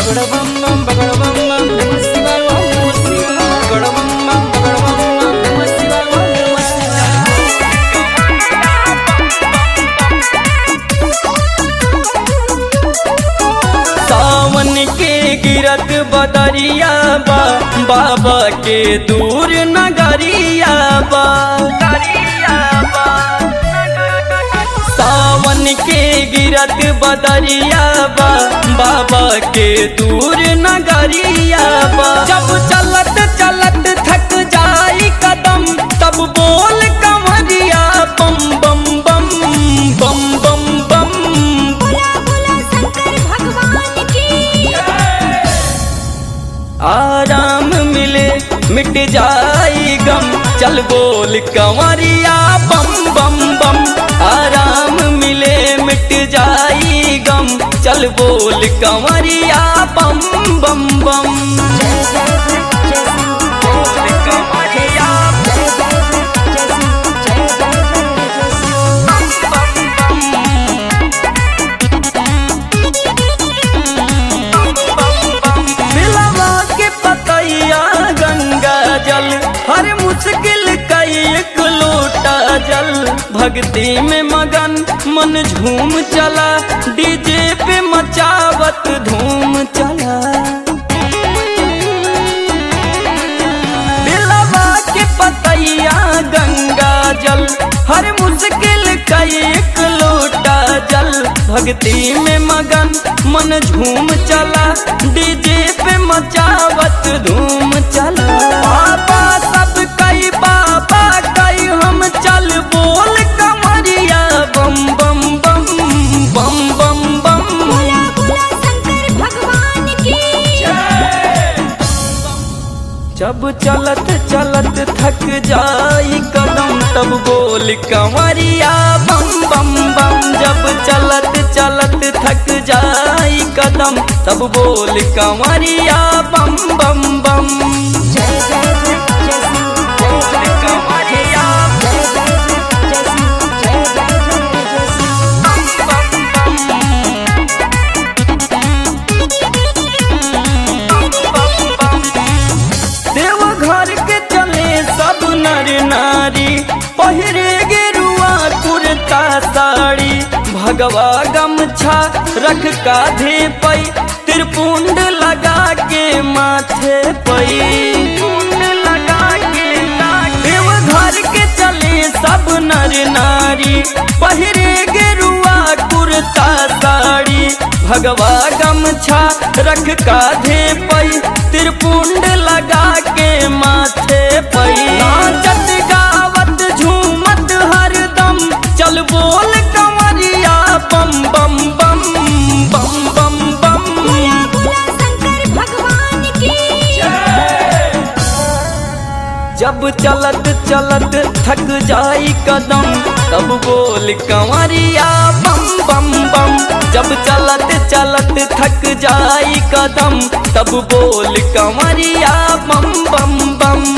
सावन के गिरत बदरिया बा बाबा के दूर नगरिया बा सावन के गिरत बदरिया बा बाबा के दूर नगरिया बा जब चलत चलत थक जाई कदम तब बोल कमरिया बम बम बम बम बम बम बोला बोला शंकर भगवान की आराम मिले मिट जाई गम चल बोल कंवरिया बम बम बम आराम मिले मिट जाई गम चल बोल कंवरिया बम बम बम जय जय जय जय बोल कंवरिया जय जय जय जय जय जय जय जय मिलवा के पतैया गंगा जल हर मुश्किल का एक लोटा जल भक्ति में मगन मन झूम चला डीजे पे मचावत धूम चला मिलवा के पतैया गंगा जल हर मुश्किल का एक लोटा जल भक्ति में मगन मन झूम चला डीजे पे मचावत धूम चला बाबा सब कई बाबा कई हम चल बोल कमरिया बम बम बम बम बम बम बोला बोला शंकर भगवान की जब चलत चलत थक जाई कदम तब बोल कंवरिया बम बम बम जब चलत चलत थक जाई कदम तब बोल कंवरिया बम बम बम जय जय जय जय जय जय कंवरिया जय जय जय जय जय जय जय जय देव घर के चले सब नर नारी पहिरे गेरुआ कुर्ता साड़ी भगवा गमछा रख काधे पई त्रिपुंड लगा के माथे पई लगा के देव घर के चले सब नर नारी पहिरे गेरुआ कुर्ता साड़ी भगवा गमछा रख काधे पई त्रिपुंड लगा के माथे पई नाचत गावत झूमत हरदम चल बोल कंवरिया बम बम बम बम बम बम बोला बोला शंकर भगवान की जब चलत चलत थक जाई कदम तब बोल कंवरिया बम बम बम जब चलत चलत थक जाई कदम तब बोल कंवरिया बम बम बम